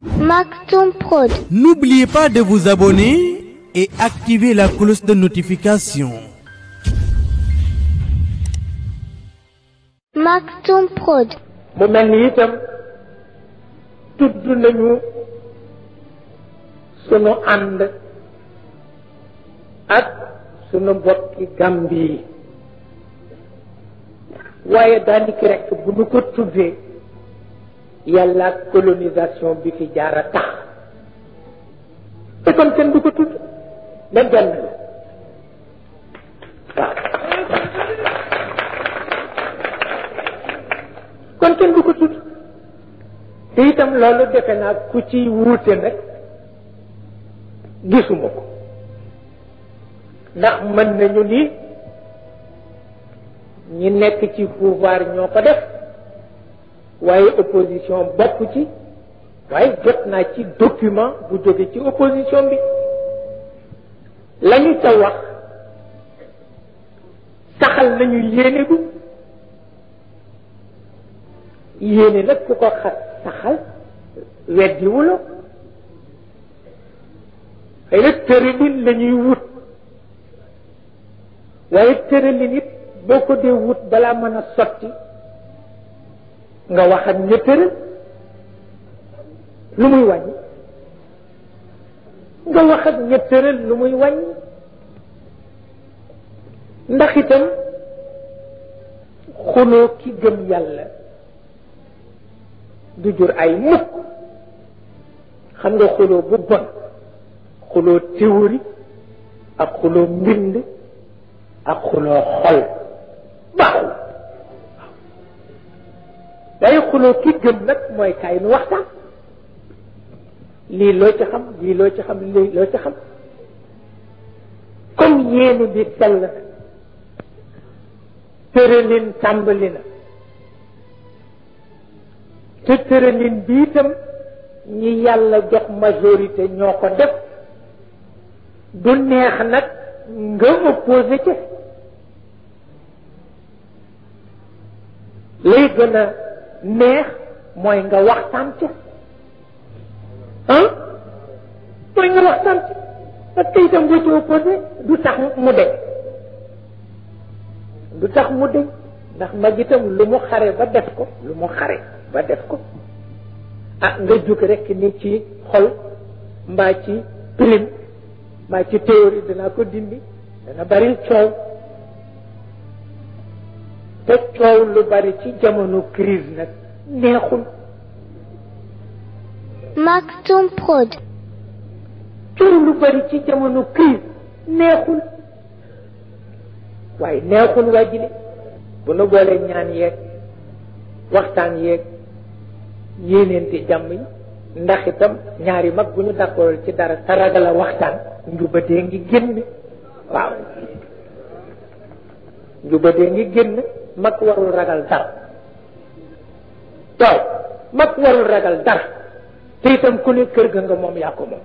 Maktoum Prod. N'oubliez pas de vous abonner et activer la cloche de notification. Maktoum Prod. mu mel ni itam tudd nañu sunu ànd ak sunu bokki Gàmbi yi waaye daanaka rek bu nu ko tuddee yàlla ak colonisation bi fi jaar a tax te kon kenn du ko tudd même benn la waaw kon kenn du ko tudd te itam loolu defe naa ku ci wuute nag gisuma ko ndax mën nañu ni ñi nekk ci pouvoir ñoo ko def waaye opposition bokk ci waaye jot naa ci document bu jóge ci opposition bi lañu ca wax saxal nañu yéene bu yéene nag ku ko xas saxal weddiwulo xëy na tëralin la ñuy wut waaye tëralin it boo ko dee wut balaa mën a sotti nga wax ak ña tëral lu muy wàññi nga wax ak ña tëral lu muy wàññi ndax itam xuloo ki gëm yàlla du jur ay mukk xam nga xuloo bu bon xuloo théorie ak xuloo mbind ak xuloo xol baaxul waaye xuloo ki gëm nag mooy kaay nu waxtaan lii loo ci xam lii loo ci xam lii loo ci xam comme yéene bi sell na tëralin tàmbali na te tëralin bi itam ñi yàlla jox majorité ñoo ko def du neex nag nga opposé ci lay gën a neex mooy nga waxtaan ci ah mooy nga waxtaan ci parce que itam boo ci opposé du tax mu deñ du tax mu deñ ndax mag itam lu mu xare ba def ko lu mu xare ba def ko ah nga jóg rek ni ci xol mbaa ci prime mbaa ci théorie dana ko dindi dana bari coow te coow lu bari ci jamono crise nag neexul Maktoum Prod. coow lu bari ci jamono crise neexul waaye neexul waa jile bu nu boolee ñaan yeeg waxtaan yeeg yéeneente jàmm yi ndax itam ñaari mag bu ñu d'accord ci dara te ragal a waxtaan njubadee ngi génn waaw njubadee ngi génn mag warul ragal dara waaw mag warul ragal dara te itam ku ne kër ga nga moom yaa ko moom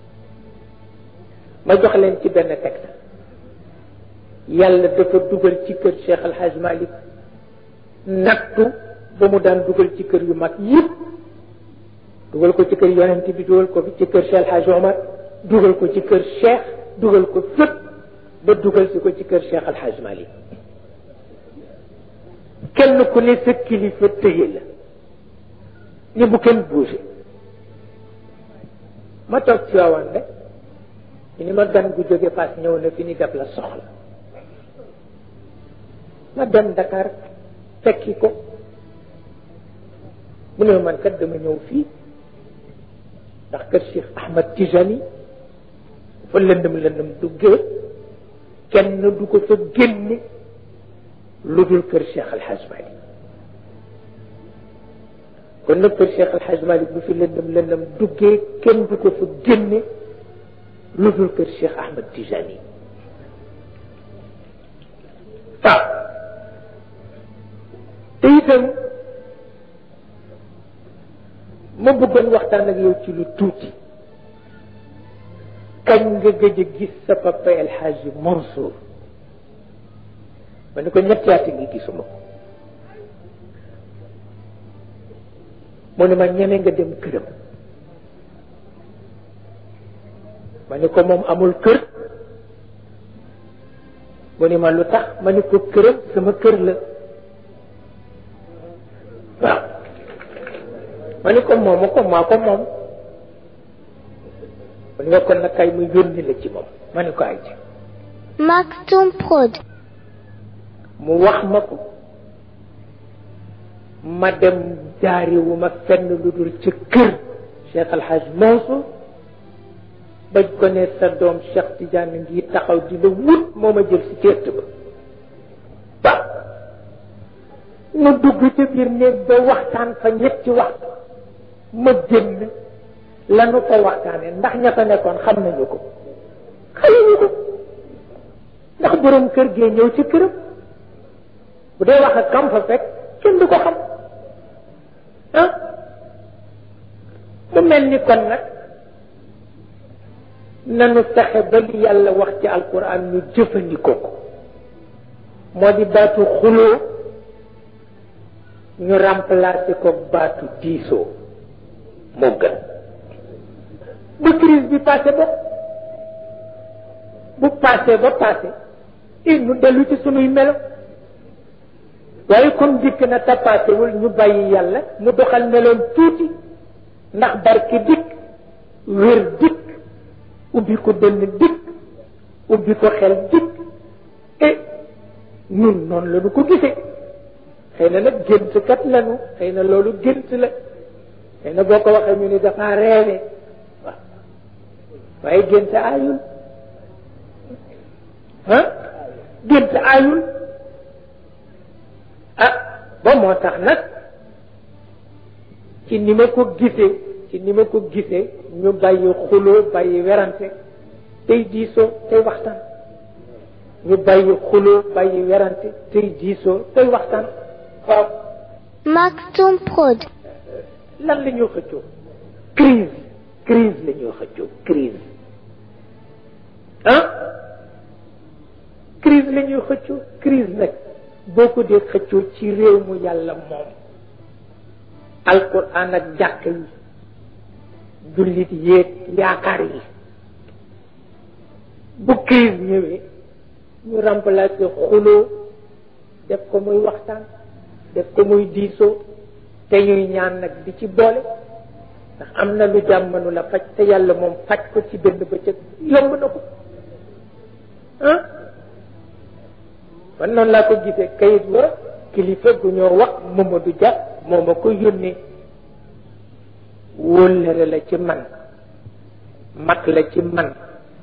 ma jox leen ci benn texte yàlla dafa dugal ci kër Cheikh Al Hadj Malick nattu ba mu daan dugal ci kër yu mag yëpp dugal ko ci kër yonent bi dugal ko ci kër Cheikh Hadj Omar dugal ko ci kër Cheikh dugal ko fépp ba dugal si ko ci kër Cheikh Al Hadj Malick kenn ku ne sa kilifa tëye la ni bu kenn bougé ma toog ci waawan rek ñu ni ma gan gu jóge paas ñëw na fi ni def la soxla ma dem Dakar fekki ko mu ne man kat dama ñëw fii ndax kër Cheikh Ahmad Tijani fa lëndëm lëndëm duggee kenn du ko fa génne lu dul kër Cheikh Al Hadj Malick kon nag kër Cheikh Al Hadj Malick bu fi lëndëm lëndëm duggee kenn du ko fa génne lu dul kër Cheikh Ahmad Tijani waaw te itam ma bëggoon waxtaan ak yow ci lu tuuti kañ nga gëj a gis sa papa El Hadji Mansour ma ne ko ñetti at ngi gisuma ko mu ne ma ñeme nga dem këram ma ni ko moom amul kër mu ni ma lu tax ma ni ko këram sama kër la waaw ma ni ko moomu ko maa ko moom mu ni nga kon nag kay mu yónni la ci moom ma ni ko ay ci Maktoum Prod. mu wax ma ko ma dem jaariwu ma fenn lu dul ci kër Cheikh Alhaj Mansour bañ ko ne sa doom Cheikh Tidiane ngi taxaw di la wut moo ma jël si céet ba waaw nu dugg ca biir néeg ba waxtaan fa ñetti waxtu ma génn lanu ko waxtaane ndax ña fa nekkoon xam nañu ko xamuñu ko ndax borom kër gee ñëw ci këram bu dee wax ak kam fa fekk kenn du ko xam ah mu mel ni kon nag nanu fexe ba li yàlla wax ci alquran ñu jëfandikoo ko moo di baatu xuloo ñu remplacer ko baatu diisoo moo gën bu crise bi passé ba bu passé ba passé i ñu dellu ci sunuy melo waaye comme dikk na tapaasewul ñu bàyyi yàlla mu doxal meloon tuuti ndax barke dikk wér dikk ubbi ko dënn dikk ubbi ko xel dikk et ñun noonu la ñu ko gisee xëy na nag gént kat lanu xëy na loolu gént la xëy na boo ko waxee ñu ni dafa reewe waaw waaye gént aayul ah gént aayul ah ba moo tax nag ci ni ma ko gisee ci ni ma ko gisee ñu bàyyi xuloo bàyyi werante tey diisoo tey waxtaan ñu bàyyi xuloo bàyyi werante tey diisoo tey waxtaan waaw Maktoum Prod. lan la ñoo xëccoo crise crise la ñoo xëccoo crise ah crise la ñuy xëccoo crise nag boo ko dee xëccoo ci réew mu yàlla moom alquran ak jàkk yi jullit yéeg yaakaar yi bu crise ñëwee ñu remplacer xuloo def ko muy waxtaan def ko muy diisoo te ñuy ñaan nag di ci boole ndax am na lu jàmmanu la faj te yàlla moom faj ko ci benn bëccëg yomb na ko ah man noonu laa ko gisee kayit wa kilifa gu ñoo wax Mamadou Dia moo ma ko yónnee wóllëre la ci man mag la ci man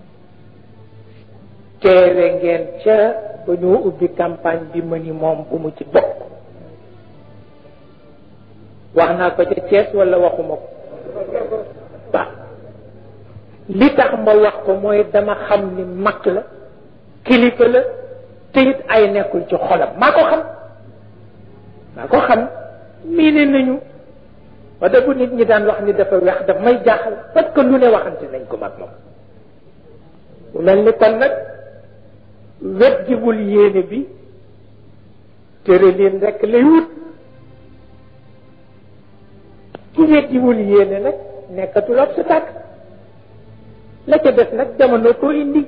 teewe ngeen ca ba ñoo ubbi campagne bi ma ni moom bu mu ci bokk wax naa ko ca Thiès wala waxuma ko waaw li tax ma wax ko mooy dama xam ni mag la kilifa la te it ay nekkul ci xolam maa ko xam maa ko xam miine nañu wala bu nit ñi daan wax ni dafa weex daf may jaaxal parce que lu ne waxante nañ ko mag moom mu mel ni kon nag wet jiwul yéene bi tëralin rek lay wut ki wet jiwul yéene nag nekkatul obstacle la ca des nag jamono koo indi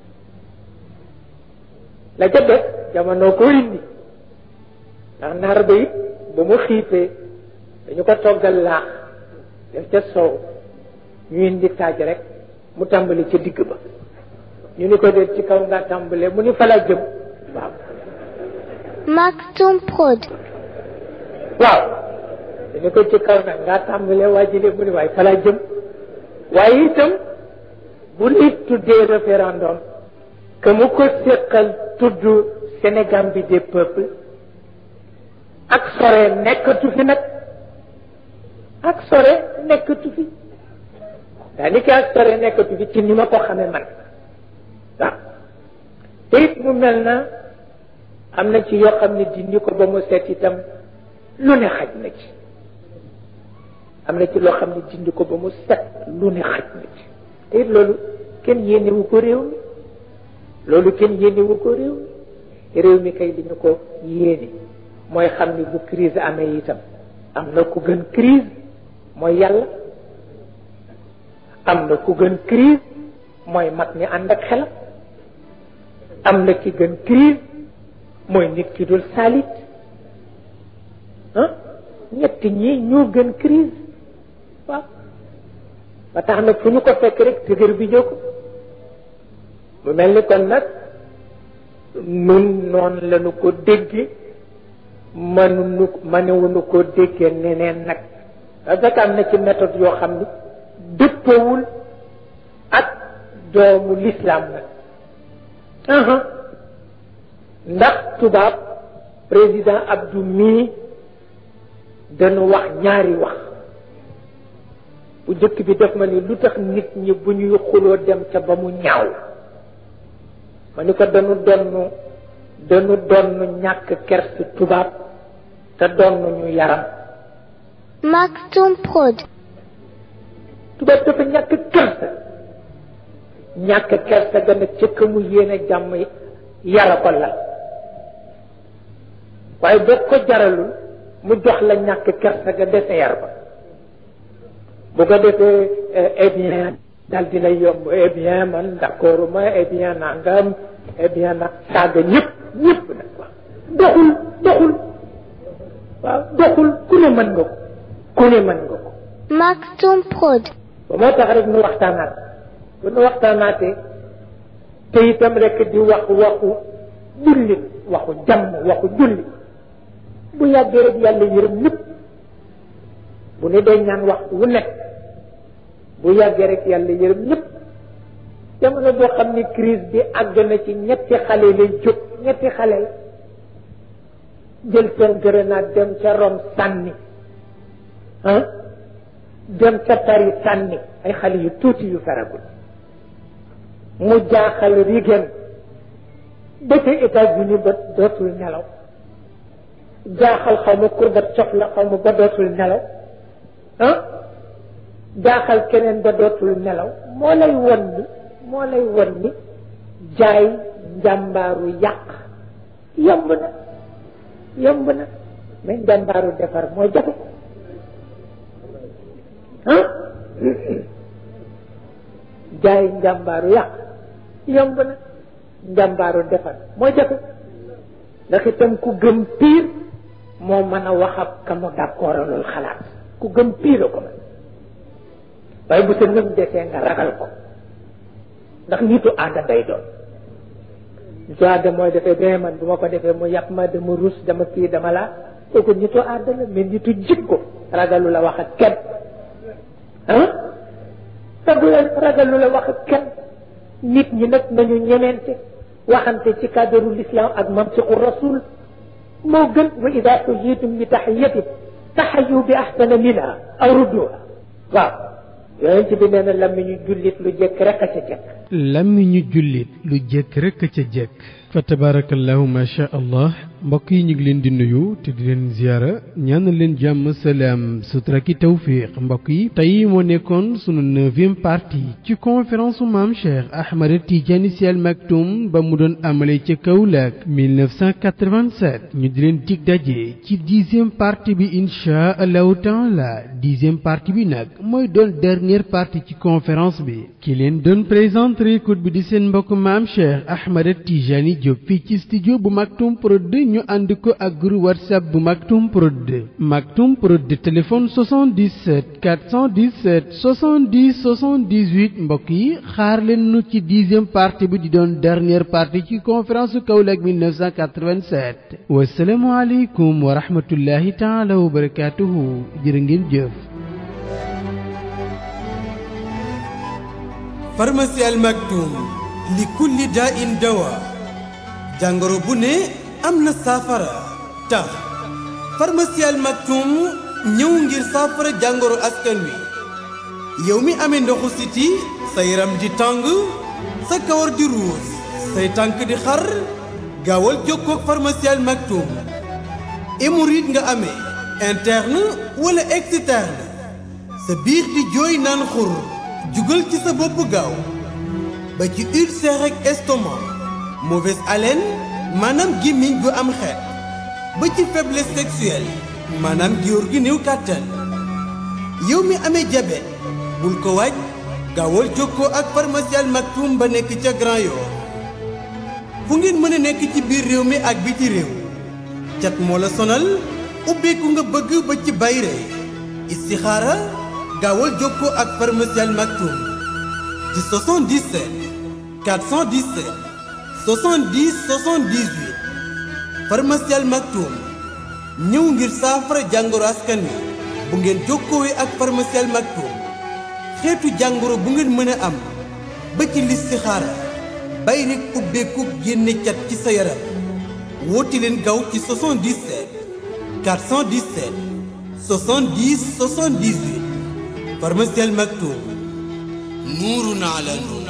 la ca des jamono koo indi ndax naar ba it ba mu xiifee dañu ko toggal laax def ca soow ñu indi taaj rek mu tàmbali ca digg ba ñu ni ko dee ci kaw nga tàmbalee mu ni fa la jëm waaw Maktoum Prod. waaw dañu ko ci kaw nag nga tàmbalee waa ji mu ni waaye fa la jëm waaye itam bu nit tuddee référendum que mu ko séqal tudd Sénégal bi des peuples ak sore nekkatu fi nag ak sore nekkatu fi daanaka ak sore nekkatu fi ci ni ma ko xamee man waaw te it mu mel na am na ci yoo xam ne dindi ko ba mu set itam lu ne xaj na ci am na ci loo xam ne dindi ko ba mu set lu ne xaj na ci te it loolu kenn yéenewu ko réew mi loolu kenn yéenewu ko réew mi réew mi kay dañu ko yéene mooy xam ni bu crise amee itam am na ku gën crise mooy yàlla am na ku gën crise mooy mag ñi ànd ak xelam am na ci gën crise mooy nit ki dul salit ah ñett ñi ñoo gën crise waaw ba tax na fu ñu ko fekk rek tëgër bi jóg mu mel ni kon nag nun noonu lañu ko dégge mënuñu mënewuñu ko déggee neneen nag parce que am na ci méthode yoo xam ni dëppawul ak doomu l'islam nag ndax tubaab président Abdou mii dañu wax ñaari wax bu jëkk bi def ma ni lu tax nit ñi bu ñuy xuloo dem ca ba mu ñaaw ma ni ko dañu donn dañu donn ñàkk kersi tubaab te donn ñu yaram Maktoum Prod. tubaab dafa ñàkk kersa ñàkk kersa gën a cëkk mu yéene jàmm yara ko lal waaye boo ko jaralul mu jox la ñàkk kersa ga dese yar ba bu ko defee eh bien dal di lay yomb eh bien man d'accord ma eh bien nangam eh bien nag saaga ñëpp ñëpp nag waaw doxul doxul waaw doxul ku ne mën nga ko ku ne mën nga ko Maktoum Prod. ba moo tax rek nu waxtaanaat bu nu waxtaanaatee te itam rek di wax waxu jullit waxu jàmm waxu jullit bu yàggee rek yàlla yërëm ñëpp bu ne day ñaan waxtu wu nekk bu yàggee rek yàlla yërëm ñëpp jamono boo xam ni crise bi àgg na ci ñetti xale lay jóg ñetti xale la jël seen grenade dem ca Rome sànni ah dem ca Paris sànni ay xale yu tuuti yu faragul mu jaaxal Reagan ba ca États-Unis ba dootul nelaw jaaxal xaw ma Gorbatchev la xaw ma ba dootul nelaw ah jaaxal keneen ba dootul nelaw moo lay won ni moo lay won ni jaay njàmbaaru yàq yomb na yomb na mais njàmbaaru defar moo jafe ah jaay njàmbaaru yàq yomb na njàmbaaru defar moo jafe ndax itam ku gëm piir moo mën a wax ak ka mu d'accordalul xalaat ku gëm piir a ko man waaye bu sa ngëm desee nga ragal ko ndax nitu aada day doon nitu aada mooy defee bien man bu ma ko defee mu yàpp ma dama rus dama kii dama laa kooku nitu aada la mais nitu jikko ragalu la wax ak kenn ah ragu la ragalu la wax ak kenn nit ñi nag nañu ñemente waxante ci cadre l'islam ak mantiqu rasul moo gën wa ida xuyitum bi taxiyatin taxayu bi axsana minha aw rudduha waaw yonent bi nee na lammiñu jullit lu jëkk rek a ca jëkk làmmiñu jullit lu jekk rek ca jekk fa tabarakallahu ma sha allah mbokk yi ñu ngi leen di nuyu te di leen ziyaara ñaan leen jàmm salaam sutura ki tawfiq mbokk yi tey moo nekkoon sunu neuvième partie ci conférence u maam Cheikh Ahmad Tidiane Sy Al Maktoum ba mu doon amale ca Kaolack 1987 ñu di leen dig daje ci dixième partie bi inchaa allahu taala dixième partie bi nag mooy doon dernière partie ci conférence bi ki leen doon présenter écoute bi di seen mbokk maam Cheikh Ahmad Tidiane Diop fii ci studio bu Maktoum Prod ñu ànd ko ak groupe whatsapp bu Maktoum Prod Maktoum Prod téléphone 77 417 70 78 mbokk yi xaar leen nu ci dixième partie bi di doon dernière partie ci conférence su Kaolack 1987 wasalaamu aleykum wa rahmatullahi taala wa barakatuhu jërë ngeen jëf pharmacie Al Maktoum li kulli daa in dawa jàngoro bu ne am na saafara tax pharmacie Al Maktoum ñëw ngir saafara jàngoro askan wi yow mi amee ndoxu siti sa yaram di tàng sa kawar di ruus say tànk di xar gaawal jokkoo ak pharmacie Al Maktoum hémorroïde nga amee interne wala externe sa biir di jooy naan xur jugal ci sa bopp gaaw ba ci ulcère ak estomac mauvaise haleine maanaam gémmiñ gu am xeet ba ci faiblesse sexuelle maanaam góor gi néew kàttan yow mi amee diabète bul ko waaj gaawal jokkoo ak pharmacie Al Maktoum ba nekk ca Grand Yoff fu ngeen mën a nekk ci biir réew mi ak biti réew cat moo la sonal ubbeeku nga bëgg ba ci bayre istixaara gaawal jokkoo ak pharmacie Al Maktoum ci 77 417 70 78 pharmacie Al Maktoum ñëw ngir saafara jàngoro askan wi bu ngeen jokkoowee ak pharmacie Al Maktoum xeetu jàngoro bu ngeen mën a am ba ci listixaara bay rek ubbeeku génne cat ci sa yaram woote leen gaaw ci 77 417 70 78 pharmacie Al Maktoum nuurun ala nuur